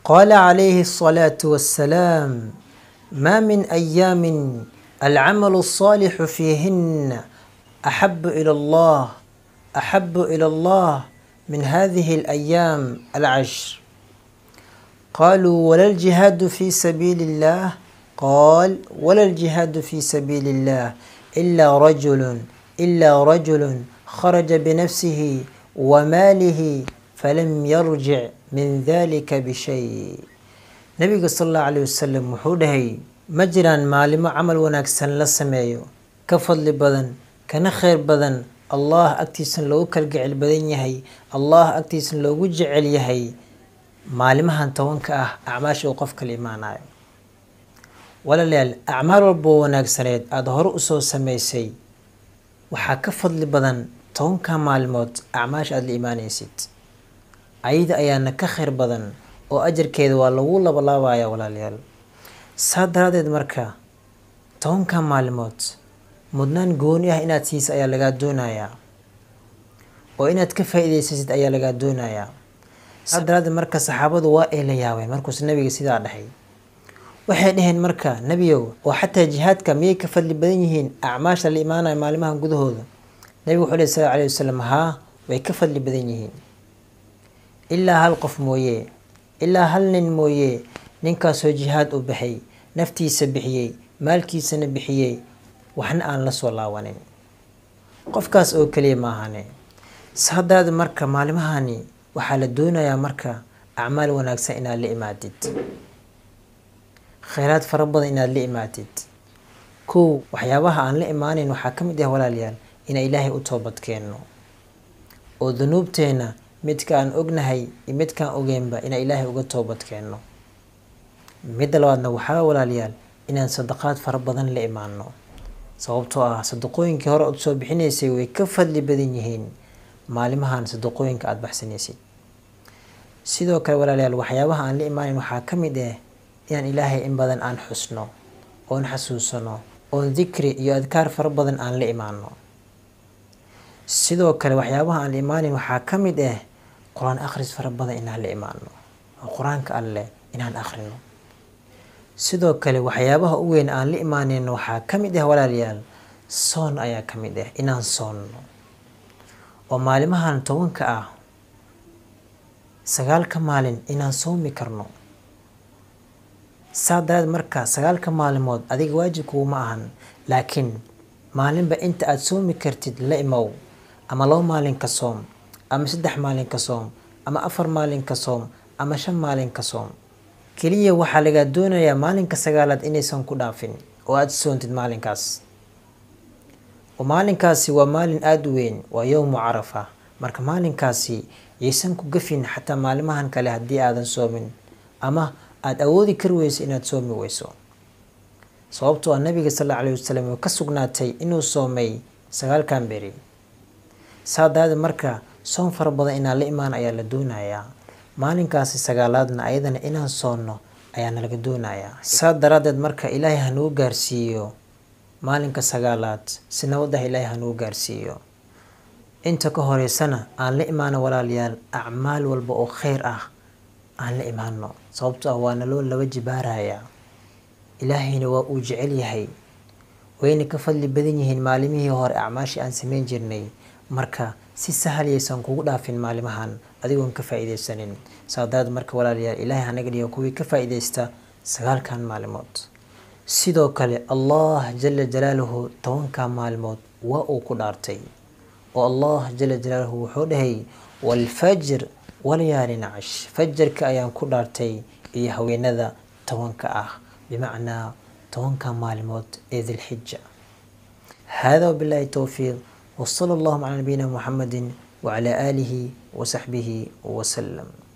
قال عليه الصلاة والسلام ما من أيام العمل الصالح فيهن أحب إلى الله أحب إلى الله من هذه الأيام العشر قالوا ولا الجهاد في سبيل الله قال ولا الجهاد في سبيل الله إلا رجل إلا رجل خرج بنفسه وماله فلم يرجع من ذلك بشيء nabiga sal allahu caleyhi wasalam wuxuu dhahay ma jiraan maalimo camal wanaagsan la sameeyo ka fadli badan kana kheyr badan allah agtiisan loogu kalgacel badan yahay allah agtiisan loogu jecel yahay maalimahan tobanka ah acmaasha uu qofka la imaanayo walaalayaal acmaal walboo wanaagsaneed aada hore usoo sameysay waxaa ka fadli badan tobanka maalmood acmaasha aada la imaanaysid ayada ayaana ka kheyr badan oo ajarkeeda waa lagu labalaabaya walaalayaal saa daraadeed marka tobanka maalmood mudnaan gooni ah inaad siisa ayaa lagaa doonayaa oo inaad ka faa-ideysasid ayaa lagaa doonayaa saa daraadeed marka saxaabadu waa ay la yaabeen markuus nabiga sidaa dhahay waxay dhaheen marka nebiyow oo xataa jihaadka miyay ka fadli badan yihiin acmaasha la imaanaya maalimaha gudahooda nabigu wuxuu lehy sal alay wasalam haa way ka fadli badan yihiin ilaa hal qof mooye ilaa hal nin mooye ninkaasoo jihaad u baxay naftiisa bixiyey maalkiisana bixiyey waxna aan la soo laabanin qofkaas oo keliya maahane saadaada marka maalimahani waxaa la doonayaa marka acmaal wanaagsan inaad la imaadid kheyraad fara badan inaad la imaadid kow waxyaabaha aan la imaaneyn waxaa ka mid ah walaalayaal inaan ilaahay u toobad keenno oo dunuubteena midka aan ognahay iyo midkaan ogeynba inaan ilaahay uga toobad keenno midda labaadna waxaa walaalayaal inaan sadaqaad fara badan la imaano sababtoo ah sadaqooyinkii hore ood soo bixinaysay way ka fadli badan yihiin maalimahan sadaqooyinka aada baxsanaysid sidoo kale walaalayaal waxyaabaha aan la imaaneyn waxaa ka mid ah inaan ilaahay in badan aan xusno oon xasuusano oon dikri iyo adkaar fara badan aan la imaano sidoo kale waxyaabaha aan la imaaneyn waxaa ka mid ah qur-aan akhris fara badan inaan la imaano oo qur-aanka alleh inaan akhrino sidoo kale waxyaabaha u weyn aan la imaaneyno waxaa ka mid ah walaalayaal soon ayaa ka mid ah inaan soonno oo maalimahan tobanka ah sagaalka maalin inaan soomi karno saa daraad marka sagaalka maalimood adiga waajibkuuma ahan laakiin maalinba inta aada soomi kartid la imow ama labo maalin ka soom ama saddex maalin ka soom ama afar maalin ka soom ama shan maalin ka soom keliya waxaa lagaa doonayaa maalinka sagaalaad inaysan ku dhaafin oo aada soontid maalinkaas oo maalinkaasi waa maalin aada u weyn waa yowmu carafa marka maalinkaasi yaysan ku gafin xataa maalimahan kale haddii aadan soomin ama aada awoodi kari weyso inaad soomi weyso sababtoo ah nabiga sal alla alayhi wasalam oo ka sugnaatay inuu soomay sagaalkan beri saa daraadeed marka soon fara badan inaan la imaan ayaa la doonayaa maalinkaasi sagaalaadna ayadana inaan soonno ayaana laga doonayaa saa daraadeed marka ilaahay hanuu gaarsiiyo maalinka sagaalaad si nabadaha ilaahay hanuu gaarsiiyo inta ka horeysana aan la imaano walaalayaal acmaal walba oo kheyr ah aan la imaano sababto ah waana loo laba jibaarayaa ilaahayna waa uu jecel yahay wayna ka fadli badan yihiin maalimihii hore acmaashii aan sameyn jirnay marka si sahal yaysan kugu dhaafin maalimahan adigoon ka faa-ideysanin saadaad marka walaalayaal ilaahay hanaga dhigo kuwii ka faa-ideysta sagaalkan maalimood sidoo kale allah jala jalaaluhu tobankan maalmood waa uu ku dhaartay oo allah jala jalaaluhu wuxuu dhahay waalfajr walayaalin cash fajarka ayaan ku dhaartay iyo haweenada tobanka ah bimacnaa tobanka maalmood ee dilxija hada wabillahi towfiiq وصلى الله على نبينا محمد وعلى آله وصحبه وسلم